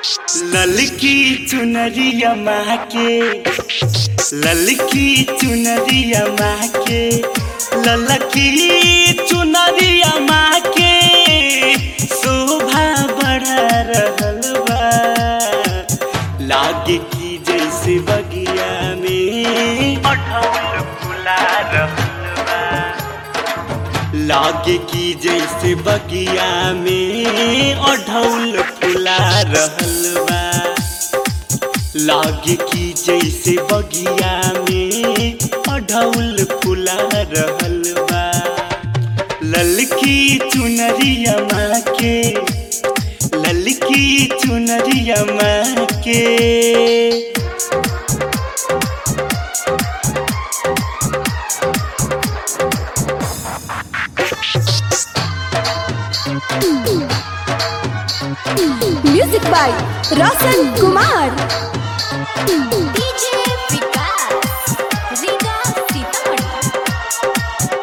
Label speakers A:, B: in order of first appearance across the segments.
A: ललकी चुनरिया माँ के ललकी चुनरिया माँ के ललकी चुनरिया माँ के शोभा बढ़ा रहल बा लागे की जैसे बगिया में अठौल फुला रहल बा लागे की जैसे बगिया में अढ़ौल फुला रहल बा लागे की जैसे बगिया में अढ़ौल फुला रहल बा ललकी चुनरिया माँ के ललकी चुनरिया माँ के
B: music by Roshan Kumar
C: DJ Vikas Riga Sitamarhi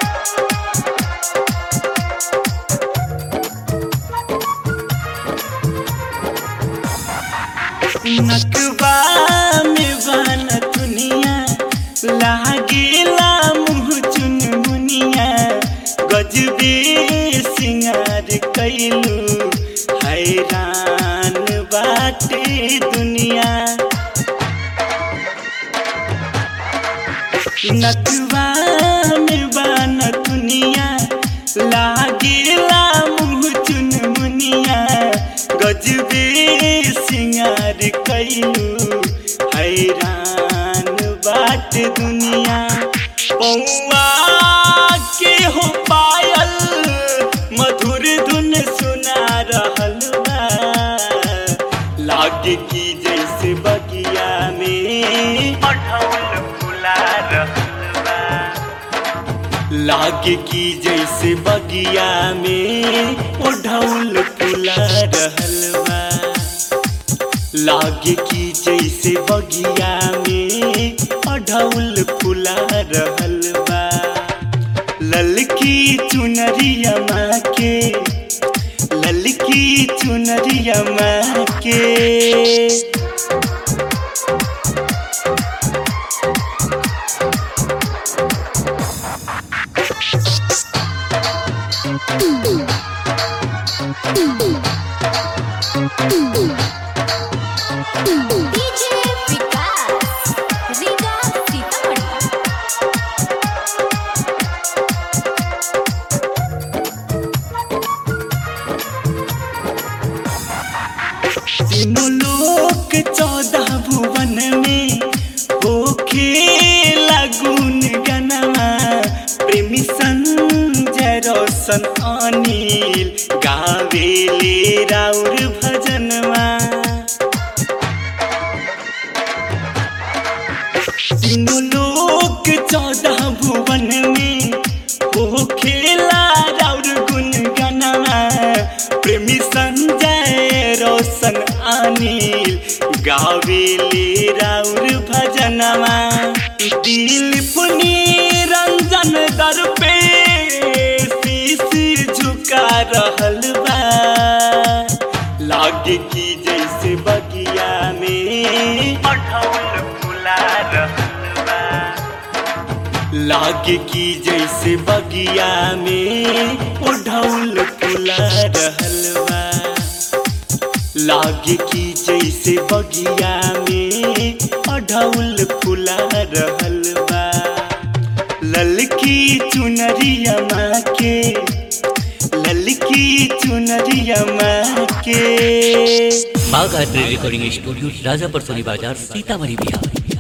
A: नकबा में बन दुनिया लागेला मुँह चुन मुनिया गजबे सिंगार कैलू हैरान बाटे दुनिया नकबा में बन दुनिया लागेला मुँह चुन मुनिया गजबे सिंगार कैलू हैरान बाट दुनिया पौआ के हो पायल मधुर धुन सुना रहल बा लागे की जैसे बगिया में अढ़ौल फुला रहल बा लागे की जैसे बगिया में ओढ़ौल फुला रहल बा लागे की जैसे बगिया में ओढ़ौल फुला रहल बा ललकी चुनरिया माँ के ललकी चुनरिया माँ के
C: डीजे विकास रीगा सीतामढ़ी
A: तीनों लोक चौदह भुवन में होखे लगुन गनमा प्रेमी संजय रोशन अनिल गावेले राउर भजनमा तीनों लोक चौदह भुवन में हो खेला राउर गुन गनमा प्रेमी संजय रोशन अनिल गावेले राउर भजनमा दिल पुनी रंजन दर पे शीश झुका रहल बा लागे की जैसे बगिया में अढ़ौल फुला रहल बा लागे की जैसे बगिया में ओढ़ौल फुला रहल बा लागे की जैसे बगिया में ओढ़ौल फुला रहल बा ललकी चुनरिया माँ के ललकी चुनरिया माँ के
D: Bagh art recording studio Rajapur Soni Bazar Sitamarhi Bihar